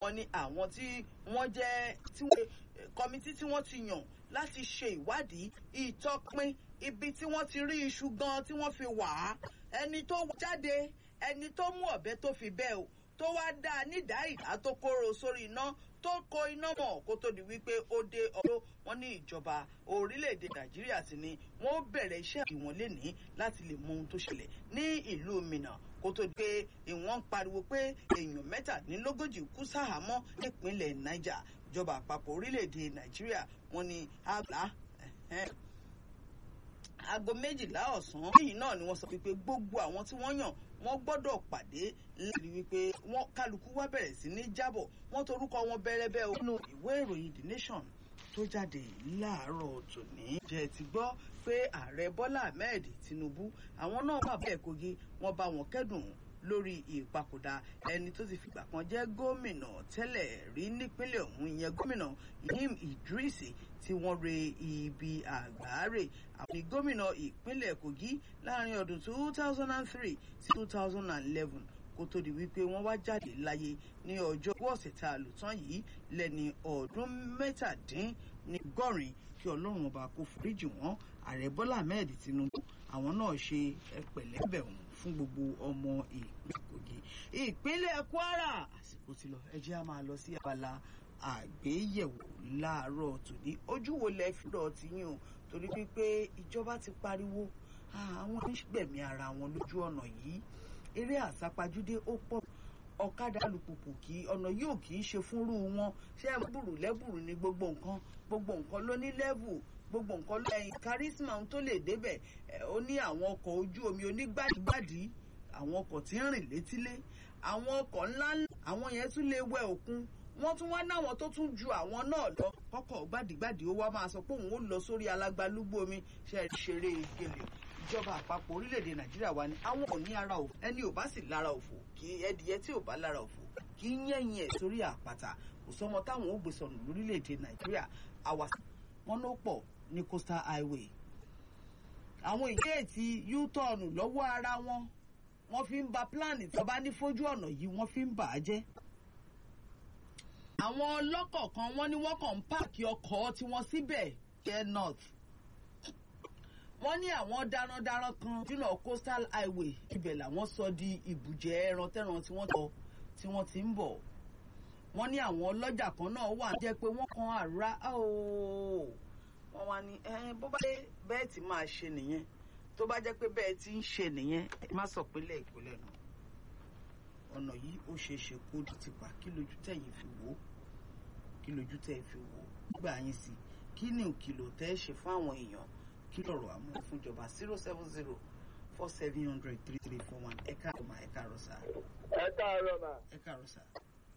wọ́n ní àwọn tí wọ́n jẹ́ tí wọ́n kọmitì tí wọ́n ti yàn láti ṣe ìwádìí ìtọpin ibi tí wọ́n ti rí iṣu gan tí wọ́n fi wà á ẹni tó jáde ẹni tó mú ọ̀bẹ tó fi bẹ́ẹ̀ o tó wá dá a nídàá ìdá tó kóró sórí iná tó kó iná mọ̀ kó tó di wípé ó dé ọdún wọn ní ìjọba orílẹ̀-èdè nàìjíríà sì ni wọ́n bẹ̀rẹ̀ iṣẹ́ ìwọ̀n lénìí láti lè mọ ohun tó ṣẹlẹ̀ ní ìlú minna kó tó di pé ìwọ̀n pariwo pé èèyàn mẹ́tàdínlógójì kú sáhàámọ́ nípínlẹ̀ niger ìjọba àpapọ̀ orílẹ̀-èdè nàìjíríà wọn ni àgbà aago méjìlá ọ̀sán lẹ́yìn náà ni wọ́n sọ wípé gbogbo àwọn tí wọ́n yàn wọ́n gbọ́dọ̀ pàdé láti wípé wọ́n kálukú wá bẹ̀rẹ̀ sí ní jábọ̀ wọ́n torúkọ wọn bẹ́rẹ́bẹ́ nínú ìwé ìròyìn the nation tó jáde láàárọ̀ tòní. jẹ́ ti gbọ́ pé ààrẹ bọ́lá ahmed tinubu àwọn náà wà bẹ́ẹ̀ kogi wọ́n bá wọn kẹ́dùn lórí ìpapòdà ẹni tó ti fìgbà kan jẹ́ gómìnà tẹ́lẹ̀ rí nípínlẹ̀ ọ̀hún ìyẹn gómìnà yim idris tí wọ́n re ibi àgbáre àwọn gómìnà ìpínlẹ̀ kogi láàrin ọdún two thousand and three sí two thousand and eleven kó tó di wípé wọ́n wá jáde láyé ní ọjọ́ ọ̀sẹ̀ tá a lò tán yìí lẹ́ni ọdún mẹ́tàdínnígọ́rin kí ọlọ́run ọba kó foríjì wọ́n ààrẹ bọ́lá ahmed tinubu àwọn náà ṣe pẹ̀lẹ́bẹ̀rún fún gbogbo ọmọ ìpínlẹ̀ kogi ìpínlẹ̀ kwara àsìkò ti lọ ẹ jẹ́ a máa lọ sí abala àgbéyẹ̀wò láàárọ̀ tòní ojú wo lẹ fi rọ̀ ti yín o torí pé ìjọba ti pariwo àwọn onígbẹ̀mí ara wọn lójú ọ̀nà yìí eré àsápajúdé ó pọ̀ ọ̀kadà alùpùpù kí ọ̀nà yóò kì í ṣe fúnrú wọn ṣé ẹ búrú lẹ́bùrú ni gbogbo nǹkan gbogbo nǹkan ló ní lẹ́bù gbogbo nǹkan ló ẹyin kárísímà tó lè débẹ̀ ó ní àwọn ọkọ̀ ojú omi onígbàdígbàdí àwọn ọkọ̀ tí ń rìn létílé àwọn ọkọ̀ ńláńlá àwọn yẹn tún lè wẹ òkun wọ́n tún wá náwọn tó tún ju àwọn náà lọ kọ́kọ́ gbàdígbàdí ó wá máa sọ pé òun ó lọ sórí alágbálúgbó omi ṣe ṣeré ìgèlè ìjọba àpapọ̀ orílẹ̀-èdè nàìjíríà wa ni àwọn ò ní ara òfò ẹni ò bá sì lára òfò kí ẹdìyẹ tí ò bá lára òfò kí yẹ̀yìn ẹ̀ sórí àpáta kò sọmọ táwọn ò gbé sọnù lórílẹ̀-èdè nàìjíríà àwàsà wọn ló pọ̀ ní coastal highway àwọn ìgéètì u-turn lọ́wọ́ ara wọn wọ́n fi ń ba pílánì tó bá ní fojú ọ̀nà yìí wọ́n fi ń bà á jẹ́ àwọn ọlọ́kọ̀ kan wọ́n ní wọ́n kàn ń páàkì ọkọ̀ tiwọn síbẹ̀ jẹ́ north wọ́n ní àwọn darandaran kan jùlọ coastal highway ibẹ̀ làwọn sọ di ibùjẹ ẹran tẹ́ran tí wọ́n tọ́ tí wọ́n ti ń bọ̀ wọ́n ní àwọn ọlọ́jà kan náà wà jẹ́ pé wọ́n kan àrà ooo wọ́n wá ní bó bá dé bẹ́ẹ̀ tí máa ṣe nìyẹn tó bá jẹ́ pé bẹ́ẹ̀ tí ń ṣe nìyẹn ẹ má sọ pínlẹ̀ ìpínlẹ̀ náà ọ̀nà yìí ó ṣeé ṣe kó di tipa kí lójú tẹ̀yìn fi wò ó kí lójú tẹ̀ fi wò ó nígbà yín sí kí ni òkìlò tẹ́ ṣe fún àwọn èèyàn kí lọ̀rọ̀ àmọ́ fúnjọba zero seven zero four seven hundred three three four one ẹ káàárọ̀ mà ẹ káàárọ̀ sà. ẹ káàárọ̀ mà. ẹ káàárọ̀ sà.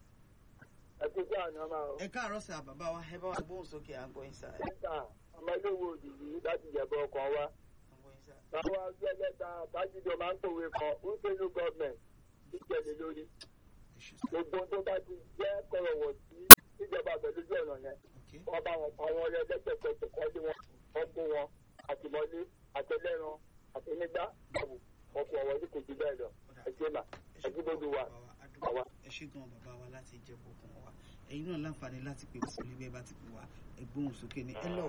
ẹ kú sí àná mà o. ẹ káàárọ̀ sà bàbá wa ẹ bá wa gbóhùn sókè à ń gbọ́ yín sà. ẹ ta ọmọléwò òjijì láti jẹ̀bọ ọkàn wa. báwa gbẹ́lẹ́ta tájúdọ̀ máa ń pòwe kan ń pẹ̀lú gọ́ọ̀mẹ̀ntì ìjẹ̀lẹ̀ lórí. gbogbo tó bá ti jẹ́ kọ̀rọ̀wọ̀ sí ìjọba pẹ̀lú ojú ọ̀nà yẹn. wọ́n bá wọn pa wọn rẹ lẹ́sẹ̀kẹsẹ̀ kọ́ sí wọn wọ́n kó wọn àtìmọ́lé àtẹlẹ́ran àtẹnigbá bàbù ọkọ̀ ọ̀wọ́ ní kò jù bẹ́ẹ̀ lọ ẹgbẹ́ mà ẹgbẹ́ gbogbo wa àwa. ẹ ṣe gan bàbá wa láti jẹ kọkàn wa ẹyin náà láǹfààní láti pè wá sílé bẹ́ẹ̀ bá ti pè wá ẹgbóhùn sókè ní ẹ lọ.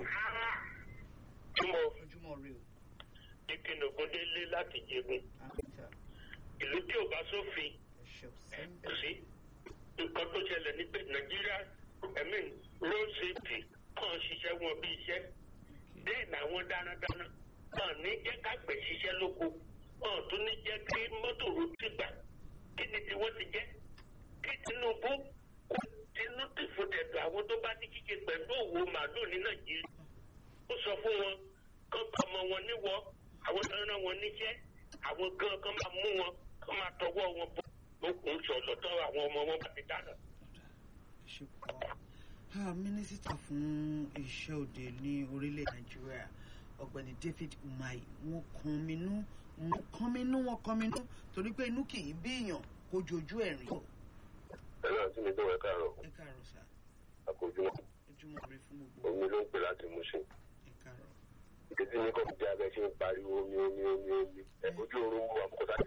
túmọ̀ ojúmọ́ rẹ o. ìkìnnì ògúndélé láti jẹgun ìlú tí ò bá sófin kò sí nǹkan tó ṣẹlẹ̀ ní pé nàìjíríà ẹ̀mí road safety kàn ṣiṣẹ́ wọn bí iṣẹ́ bẹ́ẹ̀ làwọn dánadáná kàn ní jẹ́ kágbẹ̀ ṣiṣẹ́ lóko kàn tún ní jẹ́ kí mọ́tò rojú gbà kí ni tí wọ́n ti jẹ́ kí tinubu kó tinú tìfò tẹ̀dọ̀ àwọn tó bá ní kíkẹ pẹ̀lú òwò màálù ní nàìjíríà ó sọ fún wọn kán bá ọmọ wọn níwọ àwọn tó rán wọn níṣẹ́ àwọn gan kan máa mú wọn kán máa tọwọ́ wọn bọ́ lókun sọ̀lọ̀ tán àwọn ọmọ wọn bá ti dáná. mínísítà fún iṣẹ́ òde ní orílẹ̀ nàìjíríà ọ̀gbẹ́ni david umahi wọ́n kan minú wọ́n kan minú wọ́n kan minú torí pé inú kì í bí èèyàn kó jojú ẹ̀rín. ẹ náà tí mi tó ẹ káàárọ̀ ẹ káàárọ̀ sá àkójúmọ́ ojúmọ́ rẹ fún gbogbo omi ló ń pè láti mú sí ẹ káàárọ̀. ìdí tí ní kọ́ọ̀tù jẹ́ abẹ́ ṣe ń pariwo omi omi omi omi ẹ ojú oorun wà kó sáà